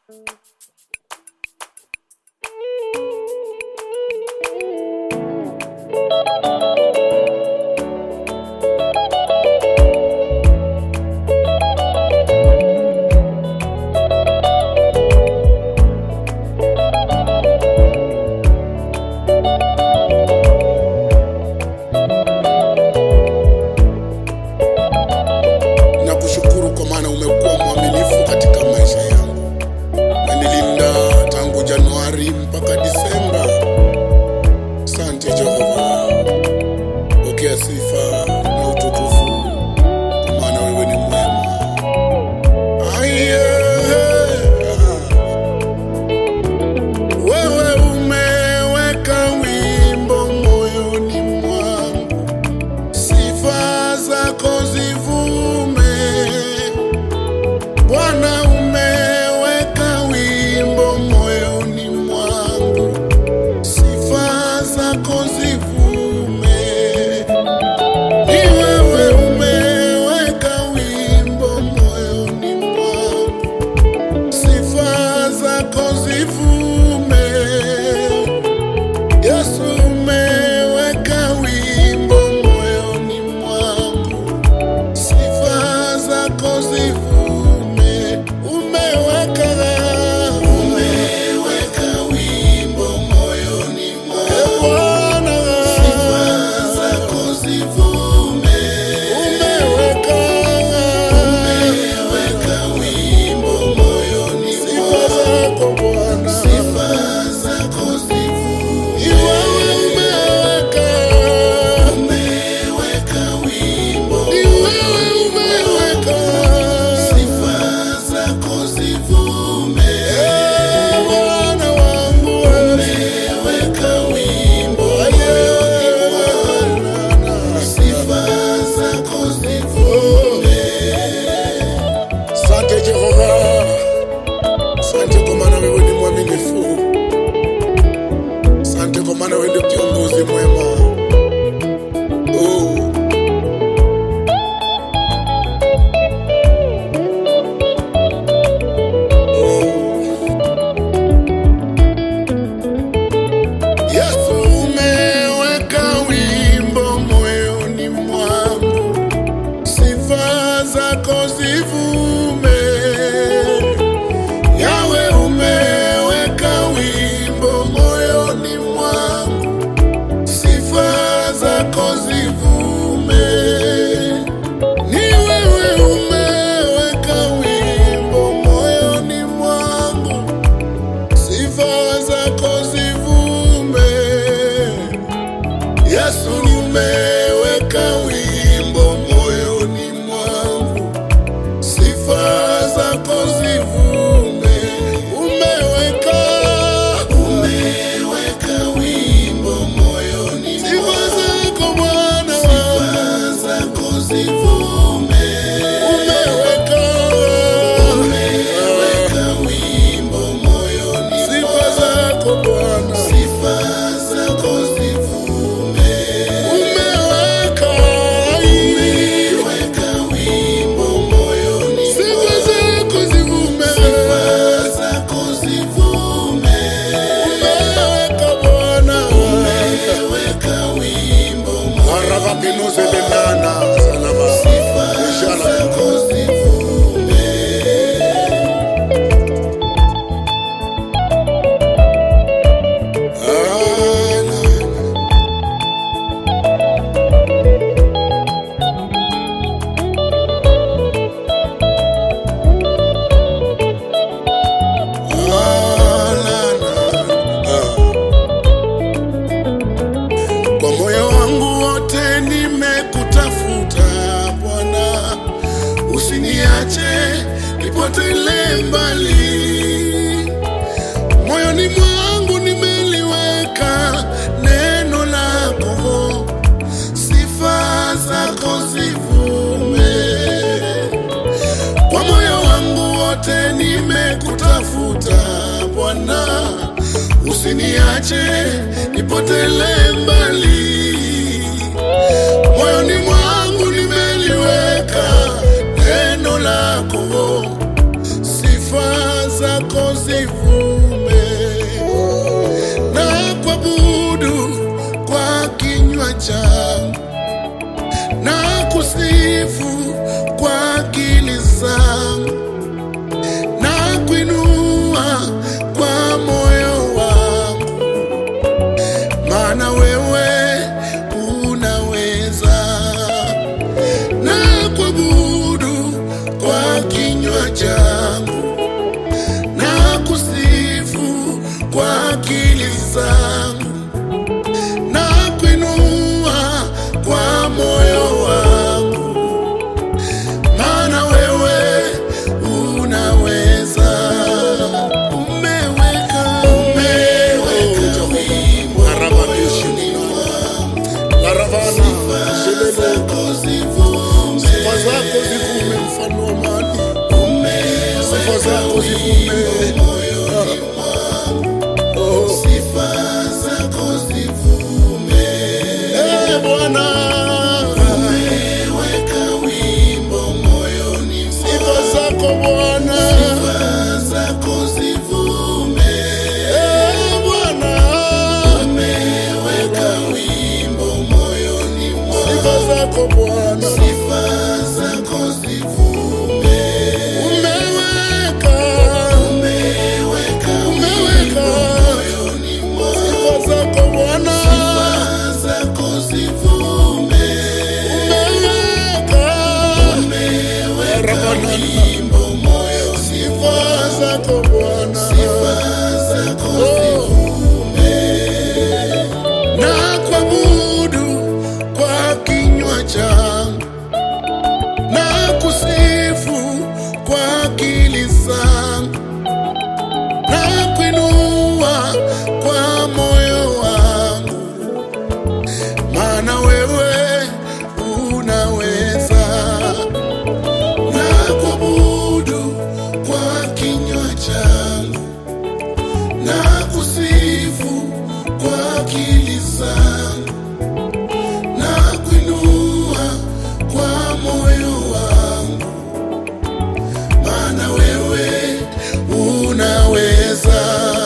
Nakushukuru kwa maana umekuwa mwaminifu katika maisha yangu, umenilinda tangu Januari mpaka Disemba. Asante Jehova, pokea sifa na utukufu, kwa maana wewe ni mwema. Aye. Wewe umeweka wimbo moyoni mwangu sifa zako zivume. Bwana, umeweka wimbo moyoni mwangu, sifa zako zivume. Ni wewe umeweka wimbo moyoni mwangu, sifa zako zivume. Yesu umeweka wimbo moyoni mwangu, sifa zako zivume. Umeweka umeweka wimbo moyoni mwangu, sifa zako zivume. Umeweka umeweka wimbo moyoni sifa zako Bwana, sifa zako zivume. Iwewe umeweka umeweka wimbo ni wewe umeweka sifa zako zivume. Eh, Bwana wangu umeweka wimbo moyoni mwangu, sifa zako zivume. Asante Jehova, asante kwa maana wewe ni mwaminifu, asante kwa maana wewe ndio kiongozi mwema. Oh. Yesu umeweka wimbo moyoni mwangu, sifa zako zivume. Yawe umeweka wimbo moyoni mwangu, sifa zako zivume. Ni wewe umeweka wimbo moyoni mwangu, sifa zako zivume. Yesu umeweka wimbo moyoni mwangu, sifa zako zivume. Umeweka umeweka wimbo moyoni sifa zako Bwana, sifa zako zivume. Umeweka umeweka wimbo moyoni sifa zako Bwana, sifa zako zivume. Umeweka umeweka wimbo moyoni sifa zako zivume. Sifa zako zivume. Umeweka Bwana umeweka wimbo moyoni pinuze lenana salama sifa zako zivume. Ah, na, Ah, na, na, ah. Kwa moyo wangu wote nimekutafuta Bwana, usiniache nipotele mbali. Moyoni mwangu nimeliweka neno lako, sifa zako zivume. Kwa moyo wangu wote nimekutafuta Bwana, usiniache nipotele mbali. Moyoni mwangu nimeliweka neno lako, sifa zako zivume na kuabudu kwa kinywa changu na kusifu kwa akili zangu na kuinua kwa moyo wangu, maana wewe unaweza, na kuabudu kwa kinywa changu na kusifu kwa akili zangu na kuinua kwa moyo wangu, maana wewe unaweza. Umeweka umeweka wimbo moyoni mwangu, sifa zako zivume, sifa zako zivume, mfano wa amani, sifa zako zivume moyoni mwangu, sifa zako zivume. Eh, Bwana, umeweka wimbo moyoni mwangu, sifa zako Bwana, sifa zako zivume. Eh, Bwana, umeweka wimbo moyoni mwangu, sifa zako Bwana, sifa zako zivume. Umeweka, umeweka, umeweka moyoni mwangu, sifa zako Bwana, sifa zako zivume. Umeweka, umeweka wimbo moyoni, sifa zako Bwana, sifa zako zivume na kuabudu kwa kinywa changu na kusifu kwa akili zangu na kuinua kwa moyo wangu, maana wewe unaweza, na kuabudu kwa kinywa changu na kusifu kwa akili zangu na kuinua kwa moyo wangu, maana wewe unaweza.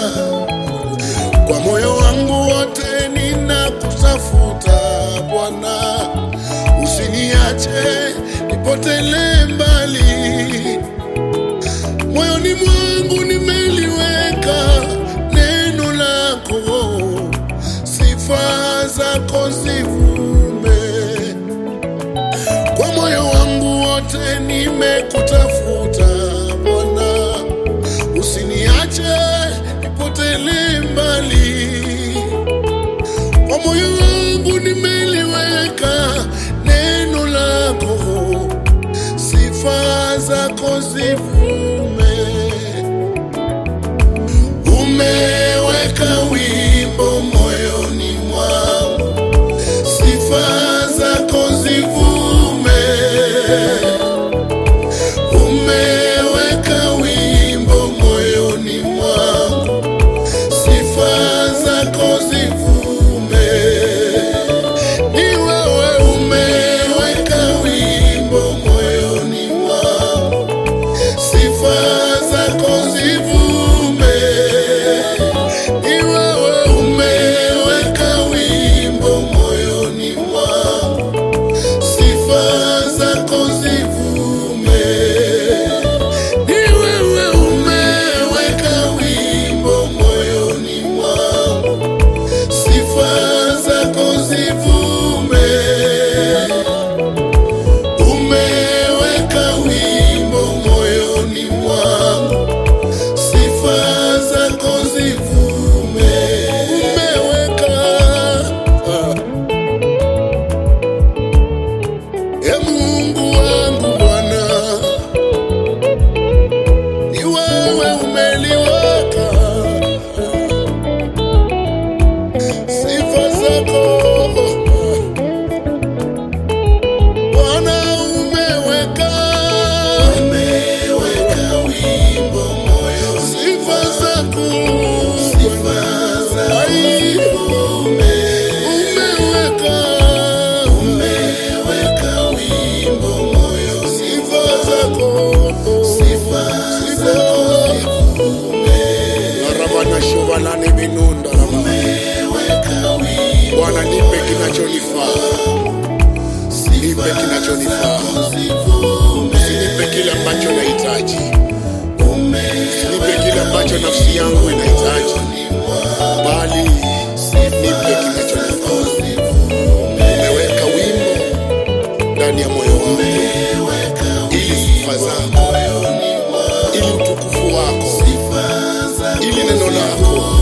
Kwa moyo wangu wote ninakutafuta Bwana, usiniache nipotele mbali moyoni mwangu nimeliweka neno lako, sifa zako zivume. Kwa moyo wangu wote nimekutafuta Bwana, usiniache nipotele mbali. Kwa moyo wangu nimeliweka neno lako sifa zako zivume. Umeweka wimbo moyoni mwangu, sifa zako zivume. Umeweka wimbo moyoni mwangu, sifa zako zivume. Ni wewe umeweka wimbo moyoni mwangu, sifa zako zivume. Ni wewe umeweka wimbo moyoni mwangu, sifa zako zivume. Ni wewe umeweka wimbo moyoni mwangu, sifa zako zivume. Umeweka wimbo moyoni mwangu, sifa zako zivume. Umeweka e Mungu wangu Bwana, ni wewe umeliweka sifa zako Bwana umeweka umeweka wimbo moyo sifa zako sifa zako umeweka umeweka wimbo moyo sifa zako sifa zako ambacho nafsi yangu inahitaji, bali nipe kinachonifaa. Umeweka wimbo ndani ya moyo wangu ili sifa zako, ili utukufu wako, ili neno lako